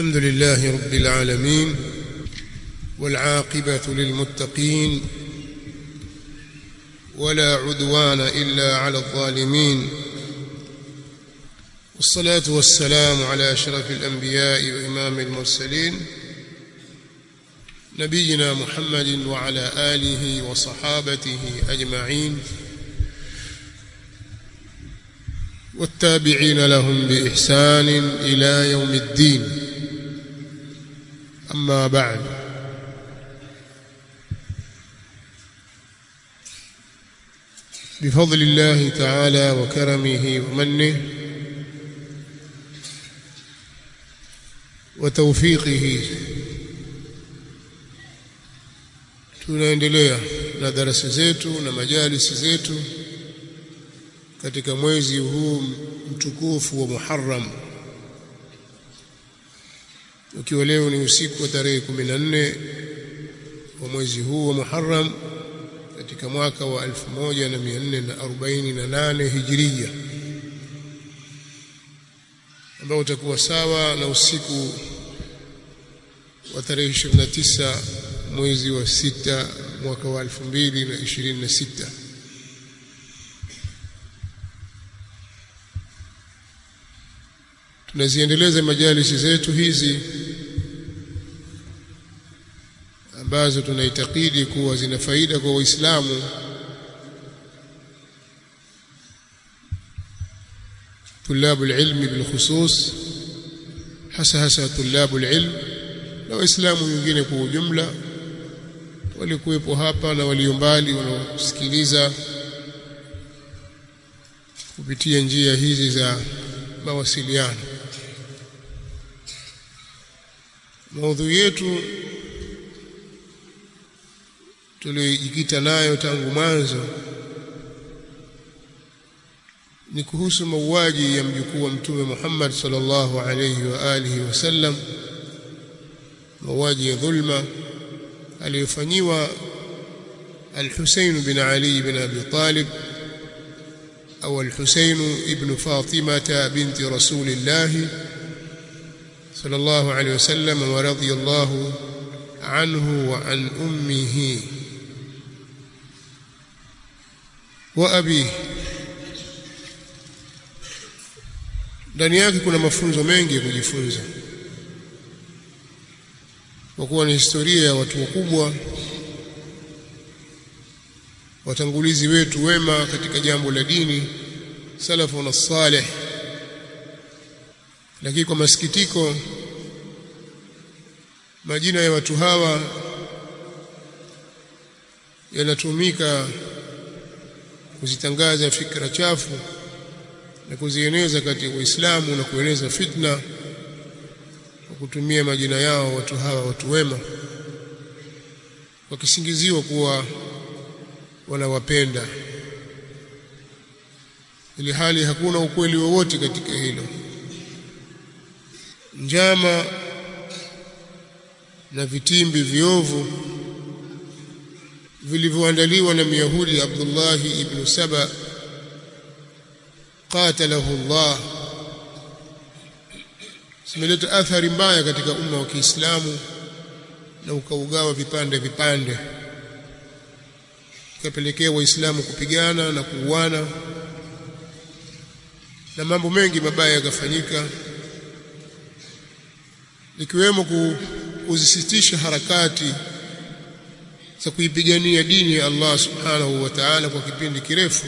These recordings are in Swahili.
الحمد لله رب العالمين والعاقبة للمتقين ولا عدوان إلا على الظالمين والصلاة والسلام على أشرف الأنبياء وإمام المرسلين نبينا محمد وعلى آله وصحابته أجمعين والتابعين لهم بإحسان إلى يوم الدين أما بعد بفضل الله تعالى وكرمه ومنه وتوفيقه tunaendelea na darasa zetu na majalisi zetu katika mwezi huu mtukufu wa Muharram ukiwa leo ni usiku wa tarehe 14 wa mwezi huu wa Muharram katika mwaka wa 1448 Hijria ambao utakuwa sawa na usiku wa tarehe 29 mwezi wa sita mwaka wa 2026 tunaziendeleza majalisi zetu hizi ambazo tunaitakidi kuwa zina faida kwa Waislamu طلاب العلم بالخصوص hasa hasa طلاب العلم na waislamu wengine kwa ujumla walikuwepo hapa na walio mbali wanaosikiliza kupitia njia hizi za mawasiliano maudhui yetu tuliyojikita nayo tangu mwanzo ni kuhusu mauaji ya mjukuu wa mtume Muhammad sallallahu alayhi wa alihi wasallam mauaji ya dhulma aliyofanyiwa al-Husayn bin Ali bin Abi Talib au al-Husayn ibn Fatimah binti Rasulillah sallallahu alayhi wasallam wa radiyallahu anhu wa an ummihi wa abihi ndani yake kuna mafunzo mengi ya kujifunza kwa kuwa ni historia ya watu wakubwa watangulizi wetu wema katika jambo la dini salafu na salih lakini kwa masikitiko majina ya watu hawa yanatumika kuzitangaza fikra chafu na kuzieneza kati ya Uislamu na kueneza fitna kwa kutumia majina yao watu hawa watu wema wakisingiziwa kuwa wanawapenda ili hali hakuna ukweli wowote katika hilo njama na vitimbi viovu vilivyoandaliwa na Myahudi Abdullah ibn Saba qatalahu Allah zimeleta athari mbaya katika umma wa Kiislamu na ukaugawa vipande vipande ukapelekea waislamu kupigana na kuuana na mambo mengi mabaya yakafanyika ikiwemo kuzisitisha harakati za kuipigania dini ya Allah subhanahu wa ta'ala kwa kipindi kirefu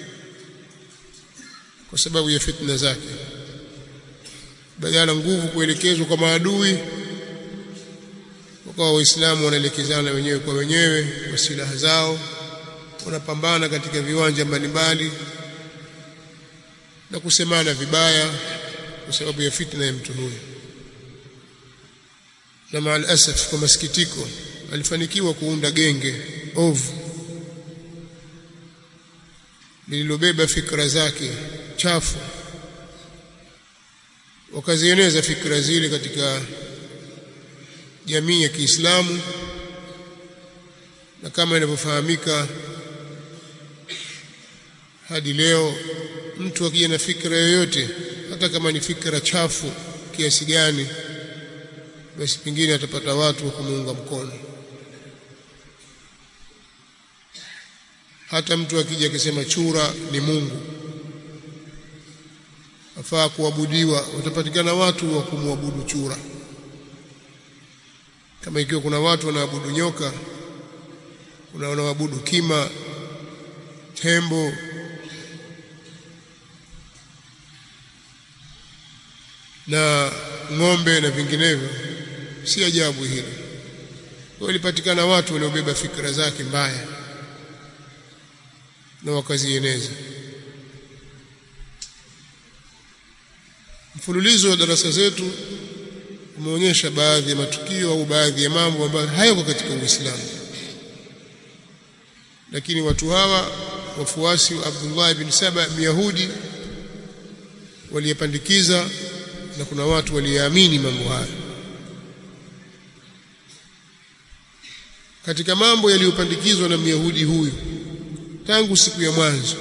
kwa sababu ya fitna zake badala nguvu kuelekezwa kwa maadui wakawa waislamu wanaelekezana wenyewe kwa wenyewe kwa silaha zao wanapambana katika viwanja mbalimbali na kusemana vibaya kwa sababu ya fitna ya mtu huyu na maal asaf kwa masikitiko alifanikiwa kuunda genge ovu lililobeba fikra zake chafu wakazieneza fikra zile katika jamii ya Kiislamu na kama inavyofahamika hadi leo mtu akija na fikra yoyote hata kama ni fikra chafu kiasi gani basi pengine atapata watu wa kumuunga mkono hata mtu akija akisema chura ni Mungu afaa kuabudiwa watapatikana watu wa kumwabudu chura kama ikiwa kuna watu wanaabudu nyoka kuna wanaoabudu kima tembo na ng'ombe na vinginevyo si ajabu hilo walipatikana watu waliobeba fikra zake mbaya na wakazieneza mfululizo wa darasa zetu umeonyesha baadhi ya matukio au baadhi ya mambo ambayo hayako katika Uislamu lakini watu hawa wafuasi wa Abdullah ibn Saba Myahudi waliyepandikiza na kuna watu waliamini mambo haya katika mambo yaliyopandikizwa na Myahudi huyu tangu siku ya mwanzo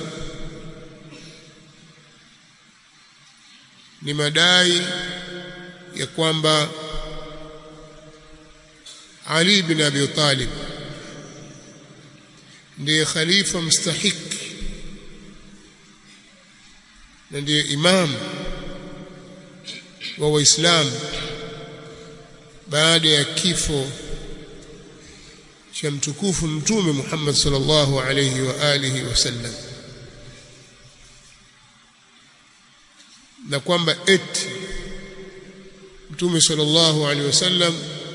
ni madai ya kwamba Ali bin Abi Talib ndiye khalifa mstahiki na ndiye imam wa Waislamu baada ya kifo cha mtukufu mtume Muhammad sallallahu alayhi wa alihi wasallam na kwamba eti mtume sallallahu alaihi wasallam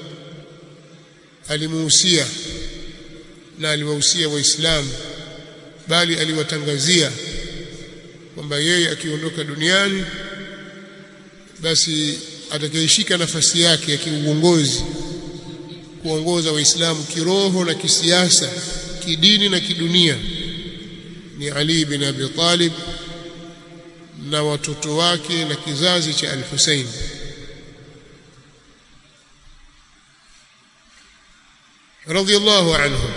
alimuhusia na aliwahusia waislamu bali aliwatangazia kwamba yeye akiondoka duniani basi atakayeshika nafasi yake ya kiuongozi kuongoza waislamu kiroho na kisiasa kidini na kidunia ni Ali bin Abi Talib na watoto wake na kizazi cha Al-Hussein radhiallahu anhum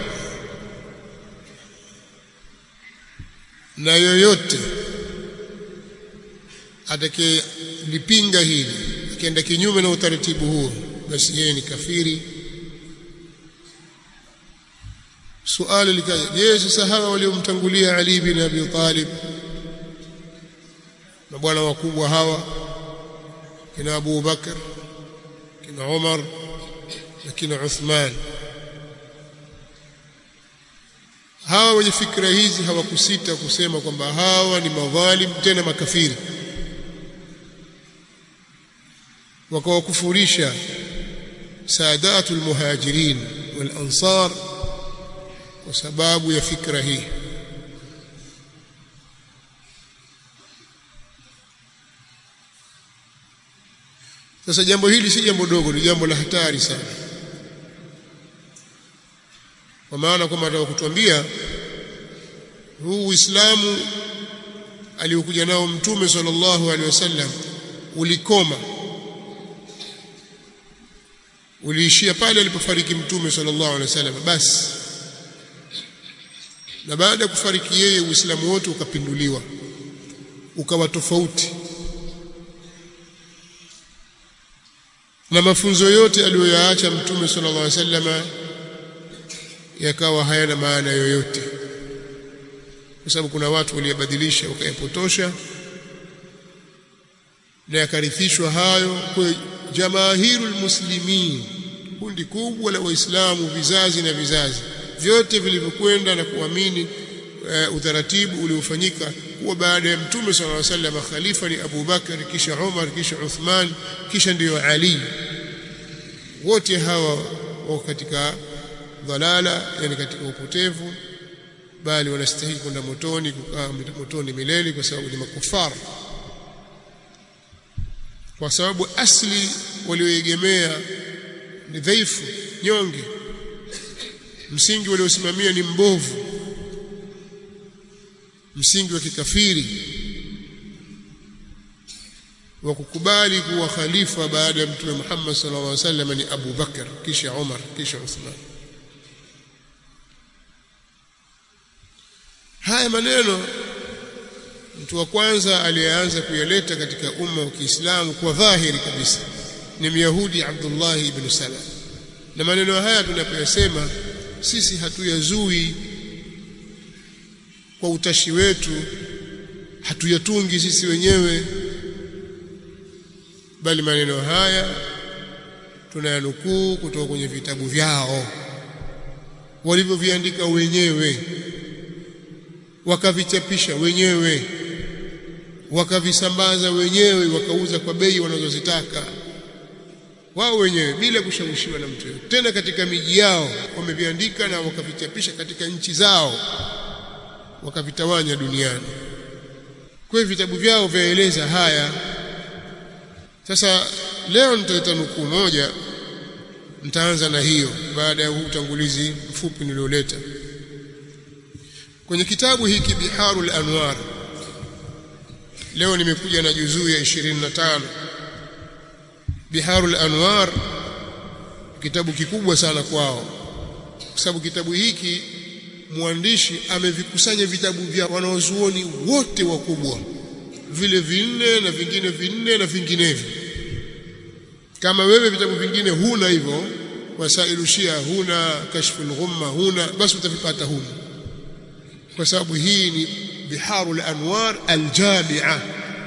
na yoyote atakayelipinga hili akienda kinyume na utaratibu huo basi yeye ni kafiri suali likaja je sasa hawa waliomtangulia Ali bin Abi Talib mabwana wakubwa hawa kina Abu Bakar kina Umar na kina Uthman hawa wenye fikra hizi hawakusita kusema kwamba hawa ni madhalim tena makafiri wakawakufurisha saadatul muhajirin wal ansar kwa sababu ya fikra hii sasa jambo hili si jambo dogo ni jambo la hatari sana kwa maana kwamba nataka kutuambia huu Uislamu aliokuja nao mtume sallallahu alaihi wasallam ulikoma uliishia pale alipofariki mtume sallallahu alaihi wasallam basi na baada ya kufariki yeye Uislamu wote ukapinduliwa ukawa tofauti na mafunzo yote aliyoyaacha mtume sallallahu alaihi wasallam yakawa hayana maana yoyote kwa sababu kuna watu waliyabadilisha wakayapotosha na yakarithishwa hayo kwa jamaahirul muslimin kundi kubwa la waislamu vizazi na vizazi vyote vilivyokwenda na kuamini uh, utaratibu uliofanyika kuwa baada ya mtume sallallahu alaihi wasallam khalifa ni Abu Bakar kisha Umar kisha Uthman kisha ndiyo Ali wote hawa wako katika dhalala yani katika upotevu bali wanastahili kwenda motoni kukaa motoni milele kwa sababu ni makufara kwa sababu asli walioegemea ni dhaifu nyonge msingi waliosimamia ni mbovu msingi wa kikafiri wa kukubali kuwa khalifa baada ya mtume Muhammad sallallahu alaihi wasallam ni Abu Bakar kisha Umar kisha Uthman haya maneno mtu wa kwanza aliyeanza kuyaleta katika umma wa Kiislamu kwa dhahiri kabisa ni Myahudi Abdullah ibn Saba na maneno haya tunapoyasema sisi hatuyazui kwa utashi wetu hatuyatungi sisi wenyewe bali maneno haya tunayanukuu kutoka kwenye vitabu vyao walivyoviandika wenyewe wakavichapisha wenyewe wakavisambaza wenyewe wakauza kwa bei wanazozitaka wao wenyewe bila kushawishiwa na mtu yote tena katika miji yao wameviandika na wakavichapisha katika nchi zao wakavitawanya duniani kwa vitabu vyao vyaeleza haya sasa leo nitaleta nukuu moja nitaanza na hiyo baada ya utangulizi mfupi nilioleta kwenye kitabu hiki Biharul Anwar leo nimekuja na juzuu ya 25 Biharul Anwar kitabu kikubwa sana kwao kwa sababu kitabu hiki mwandishi amevikusanya vitabu vya wanaozuoni wote wakubwa vile vinne na vingine vinne na vinginevyo kama wewe vitabu vingine huna hivyo wasailu shia huna kashful ghumma huna basi utavipata humu kwa sababu hii ni biharul anwar aljamia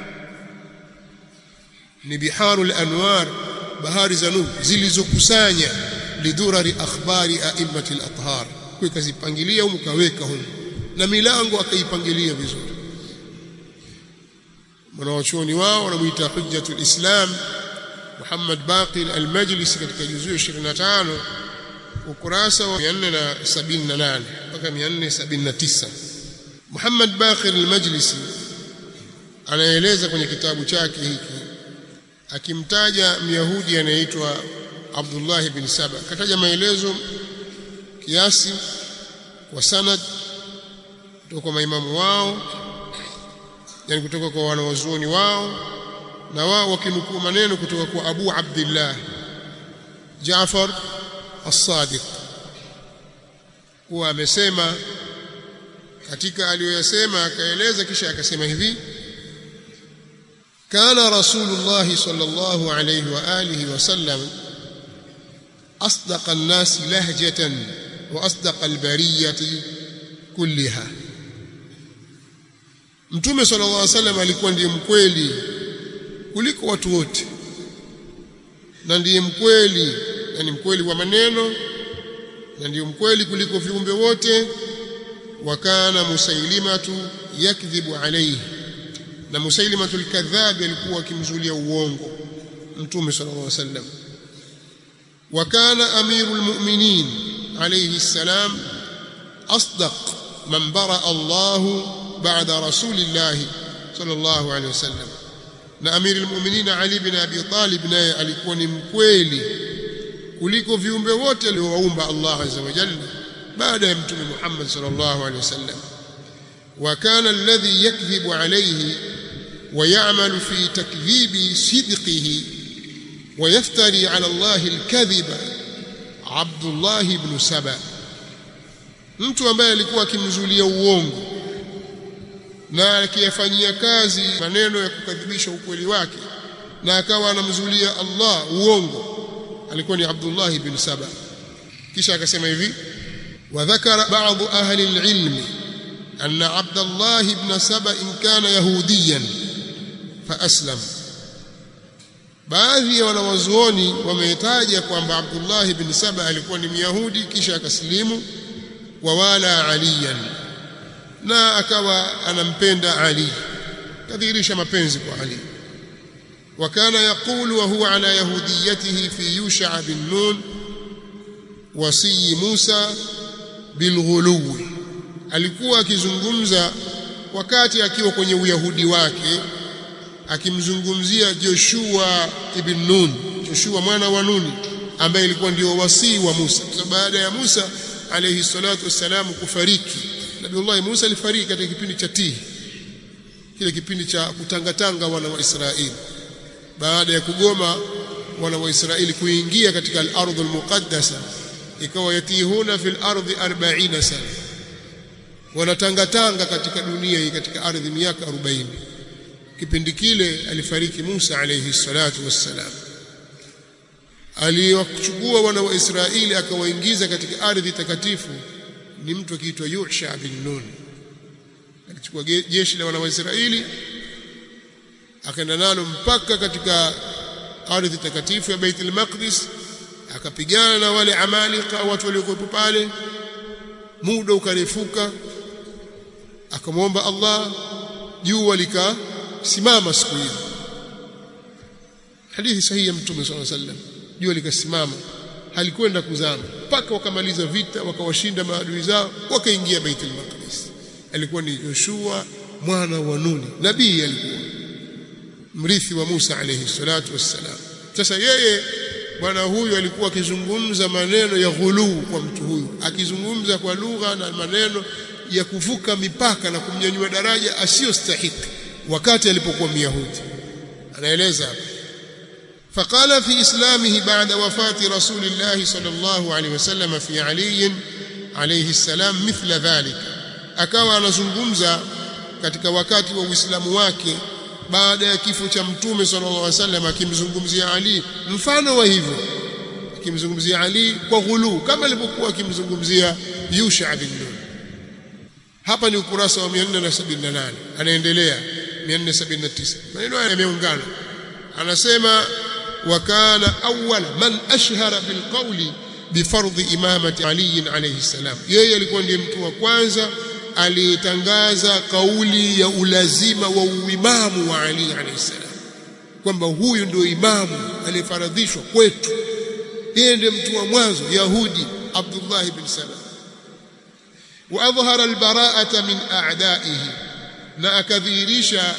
ni biharul anwar bahari za nur zilizokusanya lidurari akhbari a'immati al-athhar kwa kazipangilia humu kaweka humu na milango akaipangilia vizuri mwanawachuoni wao wanamuita hujjatul islam Muhammad Baqir al-Majlisi katika juzuu 25 ukurasa wa 478 mpaka 479 Muhammad Baqir al-Majlisi anaeleza kwenye kitabu chake hiki akimtaja Myahudi anayeitwa Abdullah bin Saba kataja maelezo kiasi kwa sanad kutoka kwa maimamu wao yani kutoka kwa wanawazuoni wao na wao wakinukuu maneno kutoka kwa Abu Abdullah Jaafar As-Sadiq kuwa amesema katika aliyoyasema akaeleza kisha akasema hivi kana rasulullah sallallahu alayhi wa alihi wasallam asdaqa an-nas lahjatan wa asdaqa al-bariyati kulliha Mtume sallallahu alaihi wasallam alikuwa ndiye mkweli kuliko watu wote na ndiye mkweli yani mkweli wa maneno na ndiye mkweli kuliko viumbe wote wakana musailimatu yakdhibu alayhi na musailimatu alkadhab alikuwa akimzulia uongo mtume sallallahu alaihi wasallam wakana amirul mu'minin alayhi salam asdaq man bara Allah ba'da rasulillah sallallahu alaihi wasallam na amirul mu'minin Ali bin Abi Talib naye alikuwa ni mkweli kuliko viumbe wote aliowaumba Allah azza wa jalla baada ya mtume Muhammad sallallahu alaihi wasallam wa kana alladhi yakdhibu alayhi wa ya'malu fi takdhibi sidqihi wa yaftari ala Allah alkadhiba Abdullah ibn Saba mtu ambaye alikuwa akimzulia uongo na akiyafanyia kazi maneno ya kukadhibisha ukweli wake na akawa anamzulia Allah uongo alikuwa ni Abdullah ibn Saba kisha akasema hivi وذكر بعض أهل العلم أن عبد الله بن سبأ إن كان يهوديا فأسلم baadhi ya wanawazuoni wametaja kwamba Abdullah ibn Saba alikuwa ni Myahudi kisha akasilimu wa wala aliyan na akawa anampenda Ali kadhihirisha mapenzi kwa Ali وكان يقول وهو على يهوديته في يوشع بن نون وصي موسى بالغلو alikuwa akizungumza wakati akiwa kwenye uyahudi wake akimzungumzia Joshua ibn Nun Joshua mwana wa Nuni ambaye ilikuwa ndio wasii wa Musa kwa baada ya Musa alayhi salatu wassalam kufariki Nabiullah Musa alifariki katika kipindi cha Tihi kile kipindi cha kutangatanga wana wa Israeli baada ya kugoma wana wa Israeli kuingia katika al-ardhul muqaddasa ikawa yatihuna fil ardi 40 sana wanatangatanga katika dunia hii katika ardhi miaka 40 kipindi kile alifariki Musa alayhi salatu wassalam aliyewachukua wana wa Israeli akawaingiza katika ardhi takatifu ni mtu akiitwa Yusha bin Nun alichukua jeshi la wana wa Israeli akaenda nalo mpaka katika ardhi takatifu ya Baitul Maqdis akapigana na wale amalika watu waliokuwa pale muda ukarefuka akamwomba Allah jua likasimama siku hiyo hadithi sahihi ya mtume swalla sallam jua likasimama halikwenda kuzama mpaka wakamaliza vita wakawashinda maadui zao wakaingia Baitul Maqdis alikuwa ni Yoshua mwana wa Nuni nabii alikuwa mrithi wa Musa alayhi salatu wassalam sasa yeye bwana huyu alikuwa akizungumza maneno ya ghuluu kwa mtu huyu akizungumza kwa lugha na maneno ya kuvuka mipaka na kumnyanyua daraja asiyostahiki wakati alipokuwa Myahudi anaeleza hapa فقال في إسلامه بعد وفاة رسول الله صلى الله عليه وسلم في علي عليه السلام مثل ذلك akawa anazungumza katika wakati wa Uislamu wake baada ya kifo cha mtume sallallahu alaihi wasallam akimzungumzia Ali mfano wa hivyo akimzungumzia Ali kwa ghulu kama alivyokuwa akimzungumzia Yusha bin Nun hapa ni ukurasa wa 478 anaendelea 479 maneno haya yameungana anasema وكان أول من أشهر بالقول بفرض إمامة علي عليه السلام yeye alikuwa ndiye mtu wa kwanza aliyetangaza kauli ya ulazima wa uimamu wa Ali alayhi salam kwamba huyu ndio imamu aliyefaradhishwa kwetu yeye ndiye mtu wa mwanzo Yahudi Abdullah ibn Salam wa adhhara albara'ata min a'da'ihi na akadhihirisha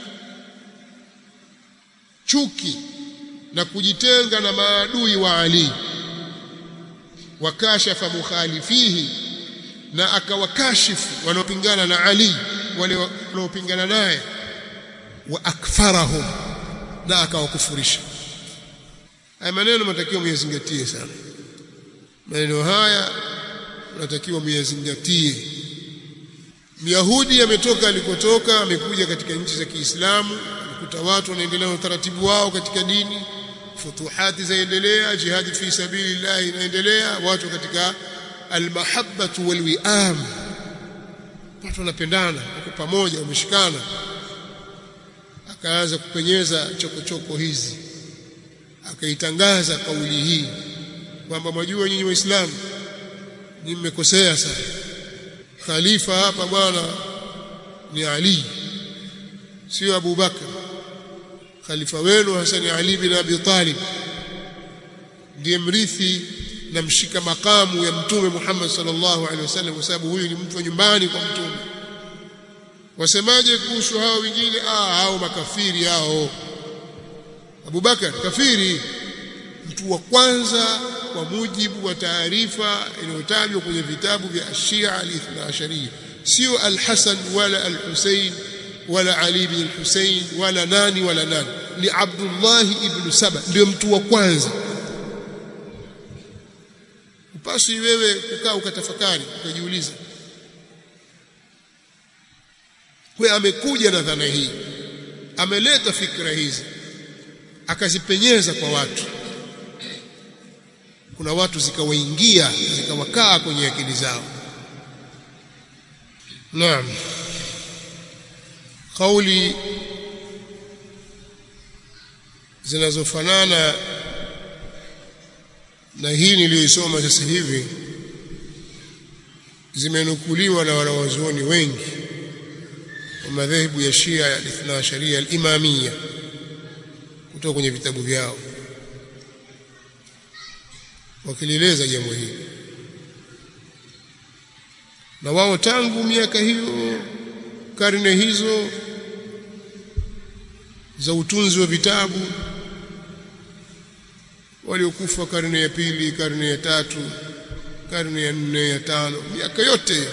chuki na kujitenga na maadui wa Ali wakashafa mukhalifihi na akawakashifu wanaopingana na Ali wale wanaopingana naye wa akfarahum na akawakufurisha haya maneno matakiwa muyazingatie sana maneno haya natakiwa muyazingatie Myahudi ametoka alikotoka amekuja katika nchi za Kiislamu kuta watu wanaendelea na utaratibu wao katika dini futuhati zaendelea jihadi fi sabilillah inaendelea watu katika almahabbatu walwiam watu wanapendana wako pamoja wameshikana akaanza kupenyeza chokochoko hizi akaitangaza kauli hii kwamba mwajua nyinyi waislamu nyinyi mmekosea sana khalifa hapa bwana ni Ali sio Abu Bakar khalifa wenu Hasani Ali bin Abi Talib ndiye mrithi na mshika makamu ya mtume Muhammad sallallahu alaihi wasallam kwa sababu huyu ni mtu wa nyumbani kwa mtume wasemaje kuhusu hao wengine ah hao makafiri hao Abu Bakar kafiri mtu wa kwanza kwa mujibu wa taarifa iliyotajwa kwenye vitabu vya Shia al-Ithna Asharia sio al-Hasan wala al-Husayn wala Ali bin Hussein wala nani wala nani ni Abdullah ibn Saba ndio mtu wa kwanza upasi wewe kukaa ukatafakari ukajiuliza kwa amekuja na dhana hii ameleta fikra hizi akazipenyeza kwa watu kuna watu zikawaingia zikawakaa kwenye akili zao naam kauli zinazofanana na hii niliyoisoma sasa hivi zimenukuliwa na wanawazuoni wengi wa madhehebu ya Shia ya Ithna Sharia al-Imamia kutoka kwenye vitabu vyao wakilieleza jambo hili na wao tangu miaka hiyo karne hizo za utunzi wa vitabu waliokufa karne ya pili karne ya tatu karne ya nne ya tano miaka yote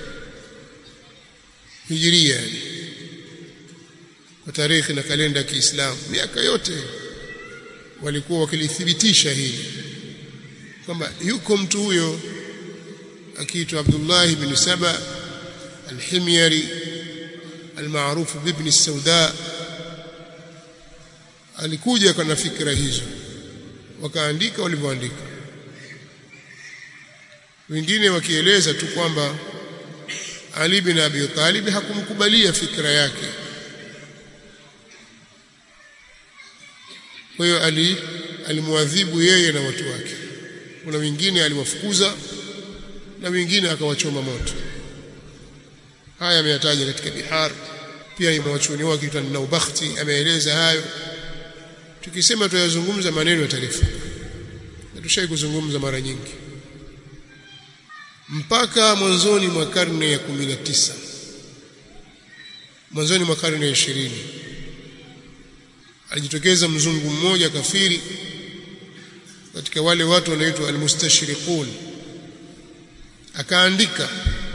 hijiria kwa tarehe na kalenda ya Kiislamu miaka yote walikuwa wakilithibitisha hili kwamba yuko mtu huyo akiitwa Abdullah ibn Saba al-Himyari almaarufu bibni sauda alikuja kana fikra hizo wakaandika walivyoandika wengine wakieleza tu kwamba Ali bin Abi Talib hakumkubalia fikra yake kwa hiyo ali alimwadhibu yeye na watu wake kuna wengine aliwafukuza na wengine akawachoma moto haya ameyataja katika bihar pia mwachuni wake kitwa Naubakhti ameeleza hayo tukisema tuyazungumza maneno yatarefuka na tushai kuzungumza mara nyingi mpaka mwanzoni mwa karne ya 19 mwanzoni mwa karne ya 20 alijitokeza mzungu mmoja kafiri katika wale watu wanaitwa almustashriqun akaandika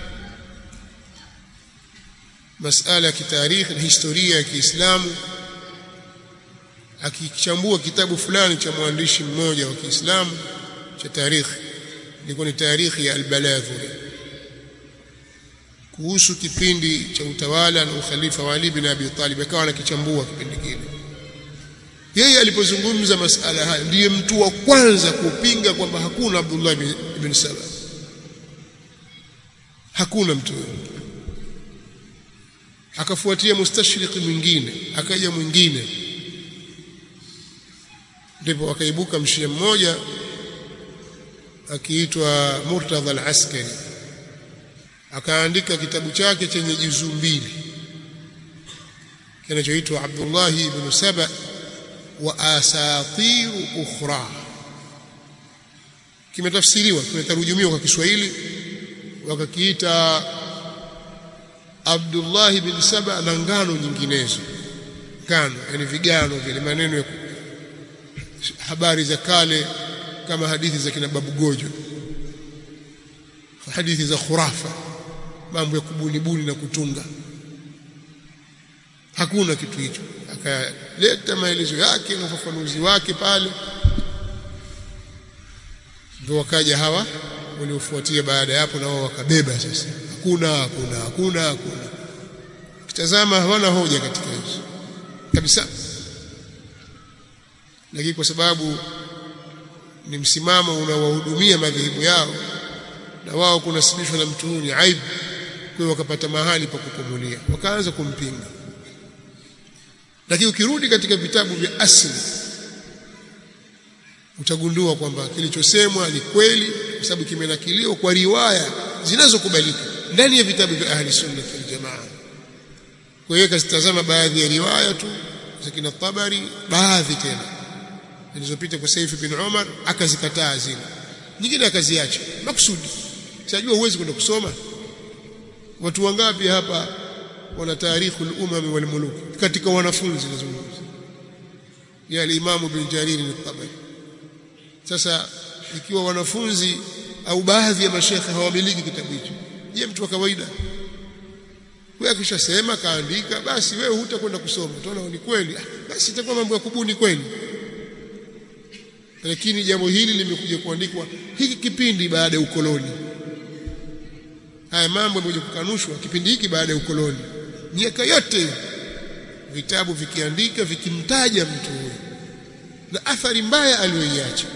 masala ya kitarikhi na historia ya Kiislamu akichambua kitabu fulani cha mwandishi mmoja wa Kiislamu cha tarikhi ilikuwa ni tarikhi ya al-Baladhuri kuhusu kipindi cha utawala na ukhalifa wa Ali bin Abi Talib akawa anakichambua kipindi kile yeye alipozungumza masala haya ndiye mtu wa kwanza kupinga kwamba hakuna Abdullah ibn Saba hakuna mtu akafuatia mustashriqi mwingine akaja mwingine ndipo akaibuka mshia mmoja akiitwa Murtadha al-Askari akaandika kitabu chake chenye juzuu mbili kinachoitwa Abdullah ibn Saba wa asatir ukhra kimetafsiriwa kimetarujumiwa kwa Kiswahili wakakiita Abdullah bin Saba na ngano nyinginezo ngano yani vigano vile maneno ya habari za kale kama hadithi za kina babu gojo hadithi za khurafa mambo ya kubunibuni na kutunga hakuna kitu hicho akaleta maelezo yake na ufafanuzi wake pale ndio wakaja hawa waliofuatia baada ya hapo na wao wakabeba sasa hakuna hakuna hakuna hakuna kitazama hawana hoja katika hizo kabisa lakini kwa sababu ni msimamo unawahudumia madhehebu yao na wao kunasibishwa na mtu huyu ni aibu kwa hiyo wakapata mahali pa kupumulia wakaanza kumpinga lakini ukirudi katika vitabu vya asili utagundua kwamba kilichosemwa ni kweli kwa sababu kimenakiliwa kwa riwaya zinazokubalika ndani ya vitabu vya ahli sunna wal jamaa kwa hiyo kasitazama baadhi ya riwaya tu za kina Tabari baadhi tena zilizopita kwa Saif bin Umar akazikataa zile nyingine akaziacha makusudi sijajua uwezi kwenda kusoma watu wangapi hapa wana tarikhu al-umam wal muluk katika wanafunzi nazungumza ya al-Imam bin Jarir al-Tabari sasa ikiwa wanafunzi au baadhi ya mashekhe hawamiliki kitabu hicho je mtu wa kawaida wewe akishasema kaandika basi wewe hutakwenda kusoma utaona ni kweli basi itakuwa mambo ya kubuni kweli lakini jambo hili limekuja kuandikwa hiki kipindi baada ya ukoloni haya mambo yamekuja kukanushwa kipindi hiki baada ya ukoloni miaka yote vitabu vikiandika vikimtaja mtu huyo na athari mbaya aliyoiacha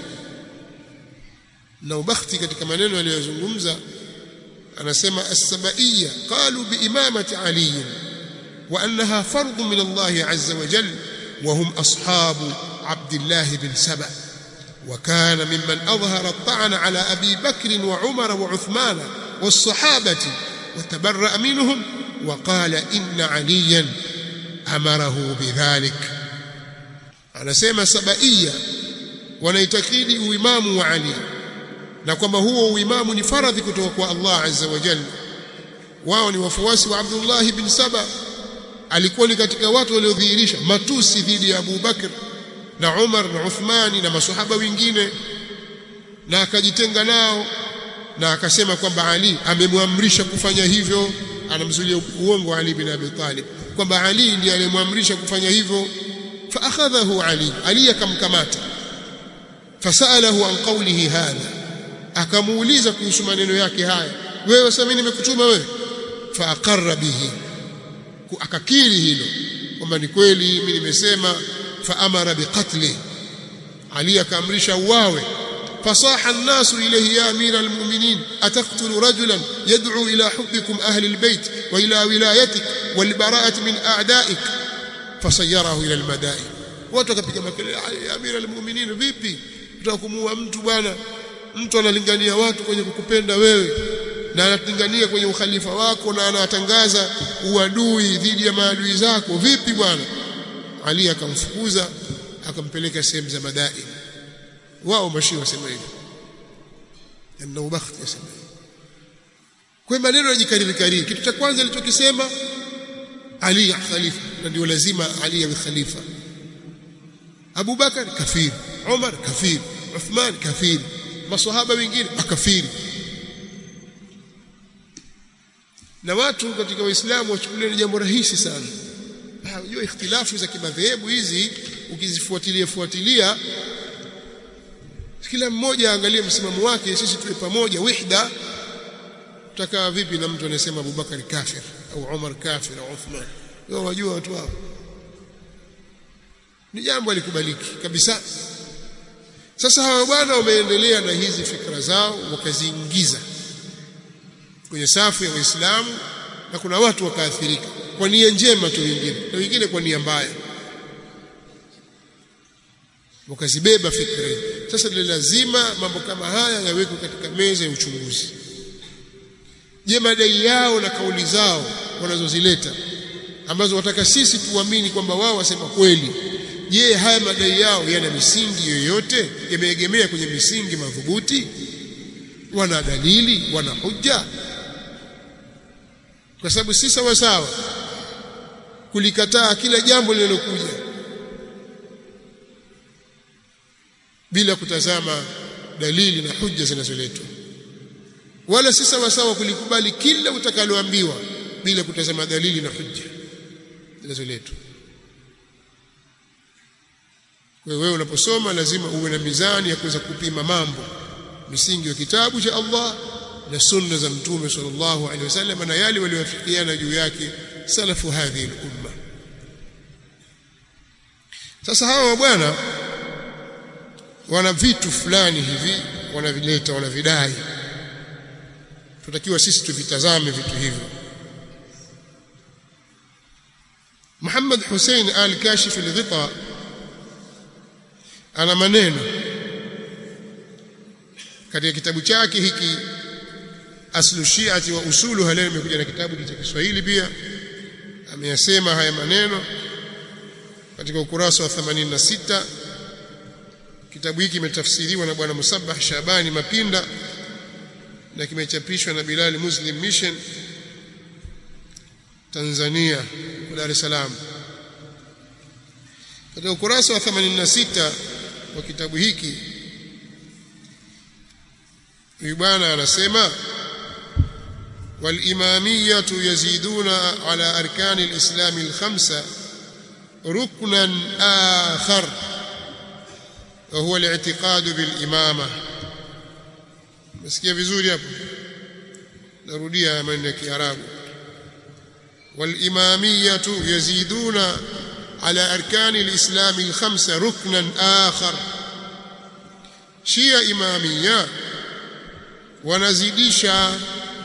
na ubakhti katika maneno aliyozungumza anasema as-sabaiya qalu bi imamati ali wa annaha fardhu min Allah azza wa jalla wa hum ashabu Abdullah bin Saba وكان ممن أظهر الطعن على أبي بكر وعمر وعثمان والصحابة وتبرأ منهم وقال إن عليا أمره بذلك أنا سيما سبائية wanaitakidi uimamu wa Ali na kwamba huo uimamu ni faradhi kutoka kwa Allah azza wa jalla wao ni wafuasi wa Abdullah bin Saba alikuwa ni katika watu waliodhihirisha matusi dhidi ya Abu Bakr na Umar na Uthmani na masahaba wengine na akajitenga nao na akasema kwamba Ali amemwamrisha kufanya hivyo anamzulia uongo Ali bin Abi Talib kwamba Ali ndiye aliyemwamrisha kufanya hivyo fa akhadhahu Ali Ali akamkamata fasalahu an qawlihi hadha akamuuliza kuhusu maneno yake haya wewe sasa mimi nimekutuma wewe fa aqarra bihi akakiri hilo kwamba ni kweli mimi nimesema fa amara biqatli Ali akaamrisha uwawe fasaha an-nasu ilayhi ya amira al-mu'minin ataqtulu rajulan yad'u ila hubbikum ahli al-bayt wa ila wilayatik wal bara'ati min a'da'ik fasayyarahu ila al-madain watu wakapiga makelele ya amira al-mu'minin vipi utakumua mtu bwana mtu analingania watu kwenye kukupenda wewe na analingania kwenye ukhalifa wako na anatangaza uadui dhidi ya maadui zako vipi bwana Ali akamfukuza akampeleka sehemu za madai wao mashi wasema hivyo na ubakhti yasema kwa maneno yajikariri kariri kitu cha kwanza alichokisema Ali khalifa na ndio lazima Ali awe khalifa Abu Bakar kafiri Umar kafiri Uthman kafiri maswahaba wengine makafiri na watu katika waislamu wachukulia ni jambo rahisi sana unajua ikhtilafu za kimadhehebu hizi ukizifuatilia fuatilia kila mmoja aangalie msimamo wake sisi tuwe pamoja wihda tutakaa vipi na mtu anayesema Abubakar kafir au Umar kafir au Uthman wao wajua watu hao ni jambo alikubaliki kabisa sasa hawa bwana wameendelea na hizi fikra zao wakaziingiza kwenye safu ya Waislamu na kuna watu wakaathirika kwa nia njema tu wengine na wengine kwa nia mbaya wakazibeba fikra sasa ni lazima mambo kama haya yawekwe katika meza ya uchunguzi je madai yao na kauli zao wanazozileta ambazo wataka sisi tuamini kwamba wao wasema kweli je haya madai yao yana misingi yoyote yameegemea kwenye misingi madhubuti wana dalili wana hujja kwa sababu si sawa sawa kulikataa kila jambo linalokuja bila kutazama dalili na hujja zinazoletwa wala si sawa sawa kulikubali kila utakaloambiwa bila kutazama dalili na hujja zinazoletwa kwa hiyo wewe unaposoma lazima uwe na mizani ya kuweza kupima mambo misingi ya kitabu cha Allah na sunna za mtume sallallahu alaihi wasallam na yale waliowafikiana juu yake salafu hadhihi al-umma sasa hawa bwana wana vitu fulani hivi wanavileta wanavidai tutakiwa sisi tuvitazame vitu hivyo Muhammad Hussein al-Kashif al-Ghita ana maneno katika kitabu chake hiki aslu shiati wa usuluha leo imekuja na kitabu cha Kiswahili pia ameyasema haya maneno katika ukurasa wa 86 kitabu hiki kimetafsiriwa na bwana Musabbah Shabani Mapinda na kimechapishwa na Bilal Muslim Mission Tanzania Dar es Salaam katika ukurasa wa 86 wa kitabu hiki huyu bwana anasema والإمامية يزيدون على أركان الإسلام الخمسة ركنا آخر وهو الاعتقاد بالإمامة مسكيه vizuri hapo narudia maneno ya Kiarabu والإمامية يزيدون على أركان الإسلام الخمسة ركنا آخر شيء إمامية wanazidisha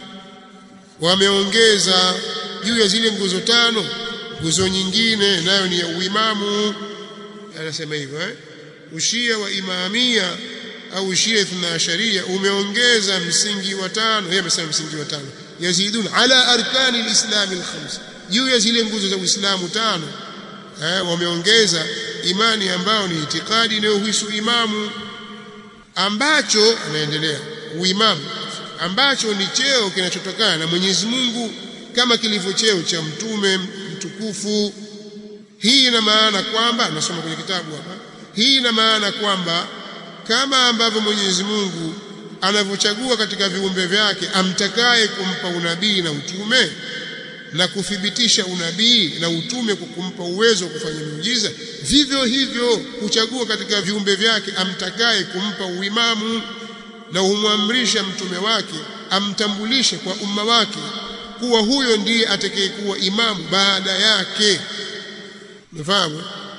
wameongeza juu ya zile nguzo tano nguzo nyingine nayo ni ya uimamu anasema hivyo eh ushia wa imamia au ushia ithna sharia umeongeza msingi wa tano yeye amesema msingi wa tano yazidun ala arkani alislam alkhams juu ya zile nguzo za uislamu tano eh wameongeza imani ambayo ni itikadi inayohusu imamu ambacho anaendelea uimamu ambacho ni cheo kinachotokana na Mwenyezi Mungu kama kilivyo cheo cha mtume mtukufu hii ina maana kwamba nasoma kwenye kitabu hapa hii ina maana kwamba kama ambavyo Mwenyezi Mungu anavyochagua katika viumbe vyake amtakaye kumpa unabii na utume na kuthibitisha unabii na utume kwa kumpa uwezo wa kufanya miujiza vivyo hivyo huchagua katika viumbe vyake amtakaye kumpa uimamu na humwamrisha mtume wake amtambulishe kwa umma wake kuwa huyo ndiye atakayekuwa imamu baada yake mfahamu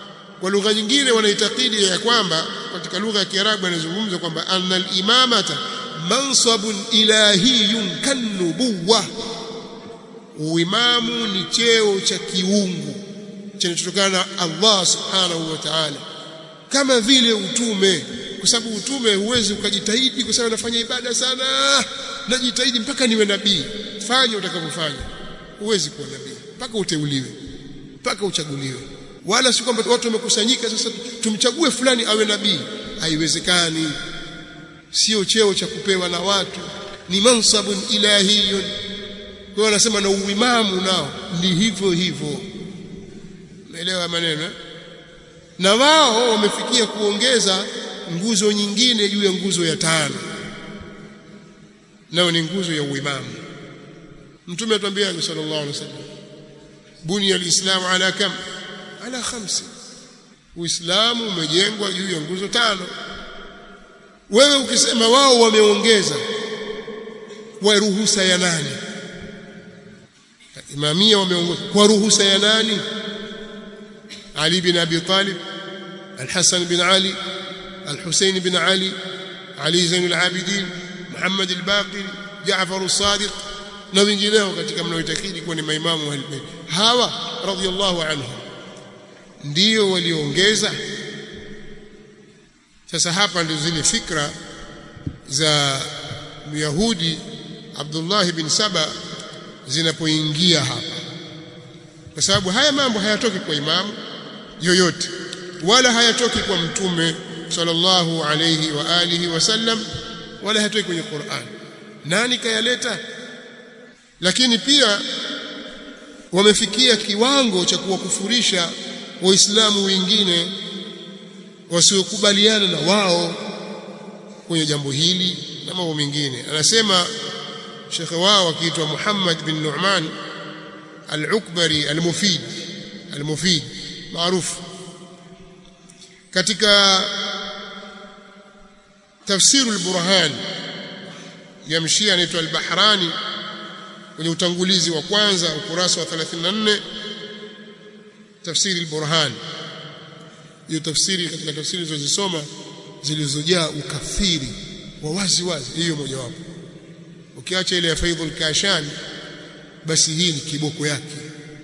kwa lugha nyingine wanaitakidi ya kwamba katika lugha ya Kiarabu anazungumza kwamba anna al-imamata mansabun ilahiyun kanubuwa uimamu ni cheo cha kiungu kinachotokana na Allah subhanahu wa ta'ala kama vile utume kwa sababu utume huwezi ukajitahidi kwa sababu nafanya ibada sana najitahidi mpaka niwe nabii fanya utakavyofanya huwezi kuwa nabii mpaka uteuliwe mpaka uchaguliwe wala si kwamba watu wamekusanyika sasa tumchague fulani awe nabii haiwezekani sio cheo cha kupewa na watu ni mansabun ilahiyun kwa hiyo anasema na uimamu nao ni hivyo hivyo naelewa maneno na wao wamefikia kuongeza nguzo nyingine juu ya nguzo ya tano nayo ni nguzo ya uimamu mtume atuambia sallallahu alaihi wasallam bunya alislamu ala kam ala khamsi uislamu umejengwa juu ya nguzo tano wewe ukisema wao wameongeza kwa ruhusa ya nani imamia wameongeza kwa ruhusa ya nani Ali bin Abi Talib Al-Hasan bin Ali Al-Husayn bin Ali Ali Zainul Abidin Muhammad al-Baqir Jaafar as-Sadiq na wengineo katika mnaoitakidi kuwa ni maimamu wa Ahlul hawa radhiyallahu anhum ndio waliongeza sasa hapa ndio zile fikra za Myahudi Abdullah bin Saba zinapoingia hapa kwa sababu haya mambo hayatoki kwa imamu yoyote wala hayatoki kwa mtume sallallahu alayhi wa alihi wasallam wala hayatoki kwenye Qur'an nani kayaleta lakini pia wamefikia kiwango cha kuwakufurisha waislamu wengine wasiokubaliana na wao kwenye jambo hili na mambo mengine anasema shekhe wao akiitwa Muhammad bin Nu'man al-Ukbari al-Mufid al-Mufid maarufu katika tafsiru al-Burhan ya mshia anaitwa al-Bahrani kwenye utangulizi wa kwanza ukurasa wa 34 tafsiri al-Burhan hiyo tafsiri katika tafsiri zilizosoma zilizojaa ukafiri wa wazi wazi hiyo mojawapo ukiacha ile ya Faidhul Kashan basi hii ni kiboko yake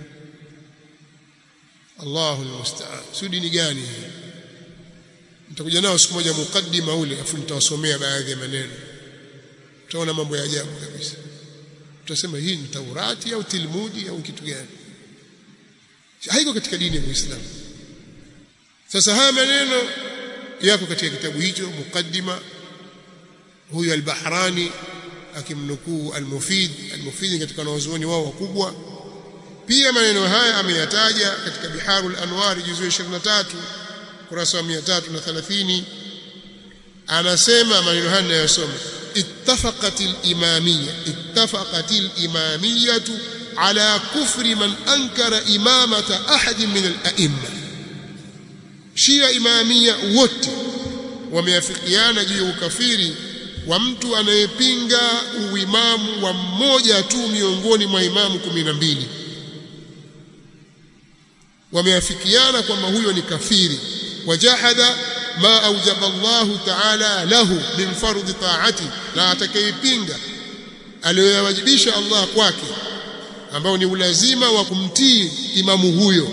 Allahu almusta'an sudi ni gani hii nitakuja nao siku moja mukaddima ule afu nitawasomea baadhi ya maneno utaona mambo ya ajabu kabisa tutasema hii ni Taurati au Tilmudi au kitu gani haiko katika dini ya Uislamu sasa haya maneno yako katika kitabu hicho mukaddima huyu al-Bahrani akimnukuu al-Mufid al-Mufid katika wanazuoni wao wakubwa pia maneno haya ameyataja katika Biharul Anwar juzu 23 kurasa wa 330 anasema maneno haya ninayosoma ittafaqat al-imamiyya ittafaqat al-imamiyyah ala kufri man ankara imamata ahad min al-a'imma Shia imamia wote wameafikiana juu ya ukafiri wa mtu anayepinga uimamu wa mmoja tu miongoni mwa imamu kumi na mbili wameafikiana kwamba huyo ni kafiri wajahada ma aujaba Allahu ta'ala lahu min fardhi ta'ati na atakayepinga aliyoyawajibisha Allah kwake ambao ni ulazima wa kumtii imamu huyo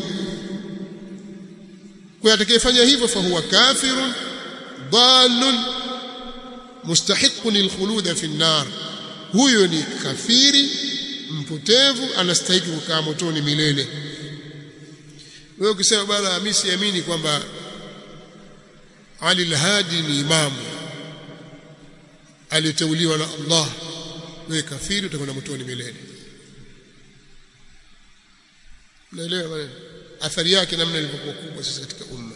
kwa atakayefanya hivyo fahuwa kafirun dhalun mustahiqun lilkhulud fi an-nar huyo ni kafiri mpotevu anastahili kukaa motoni milele wewe ukisema bwana mimi siamini kwamba Ali al-Hadi ni imamu aliteuliwa na Allah wewe kafiri utakwenda motoni milele naelewa bwana athari yake namna ilivyokuwa kubwa sasa katika umma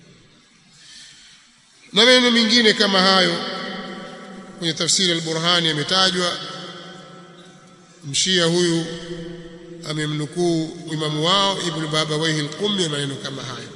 na maneno mengine kama hayo kwenye tafsiri al-Burhani yametajwa mshia huyu amemnukuu imamu wao ibn Babawayhi al-Qummi maneno kama hayo